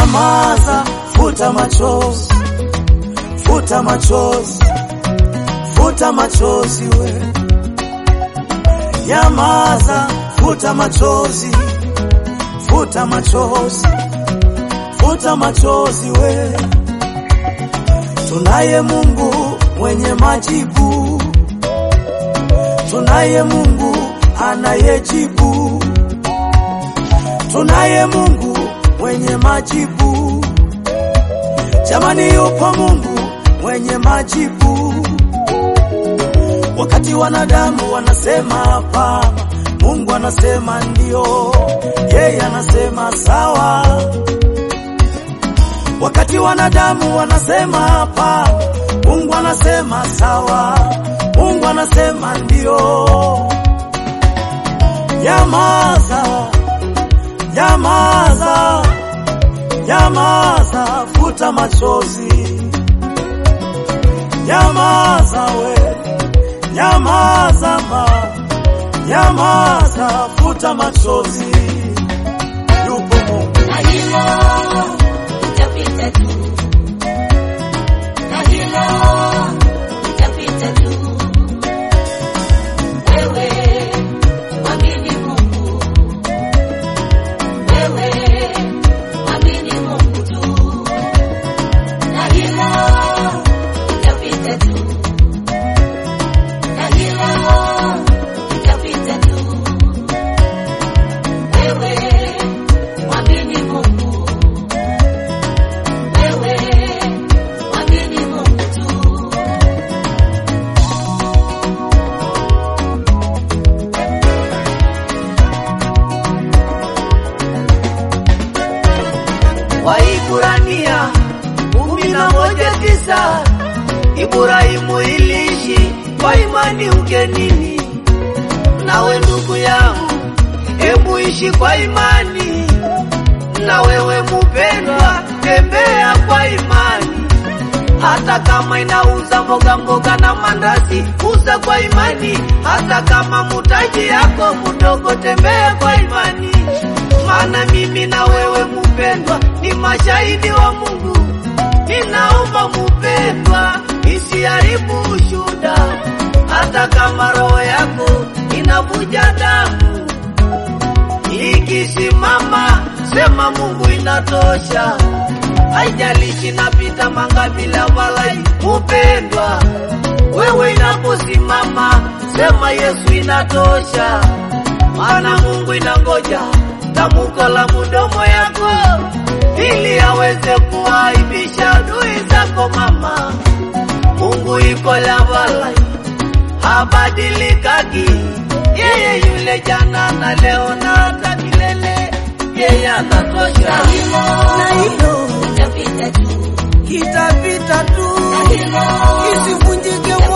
Nyamaza, futa machozi, futa machozi, futa machozi we. Nyamaza, futa machozi, futa machozi, futa machozi we. Tunaye Mungu mwenye majibu, tunaye Mungu anayejibu, tunaye Mungu mwenye majibu. Jamani, yupo Mungu mwenye majibu. Wakati wanadamu wanasema hapana, Mungu anasema ndio, yeye anasema sawa. Wakati wanadamu wanasema hapana, Mungu anasema sawa, Mungu anasema ndio. Nyamaza, nyamaza, nyamaza, futa machozi, nyamaza we, nyamaza ma, nyamaza, futa machozi, yupo Mungu. na hilo litapita tu, na hilo litapita tu. Wewe mwamini Mungu, wewe mwamini Mungu tu, na hilo litapita tu, na hilo litapita tu. Wewe mwamini Mungu, wewe mwamini Mungu tu. Waiburania kumi na moja tisa Ibrahimu iliishi kwa imani ugenini. Nawe ndugu yangu, hebu ishi kwa imani. Na wewe mupendwa, tembea kwa imani. Hata kama inauza mboga mboga na mandazi, uza kwa imani. Hata kama mutaji yako mdogo, tembea kwa imani. Maana mimi na wewe mupendwa, ni mashahidi wa Mungu. Ninaomba mupendwa, isiharibu ushuda, hata kama roho yako inavuja damu. Ikisimama sema Mungu inatosha, haijalishi napita mangapi la walai. Mupendwa, wewe inaposimama sema Yesu inatosha, maana Mungu inangoja tamko la mudomo yako ili aweze kuaibisha adui zako. Mama, Mungu iko la walai, habadilikaki yeye yule jana na leo na hata milele, yeye Na anatosha. hilo Na hilo litapita tu, kitapita tu, na hilo isivunjike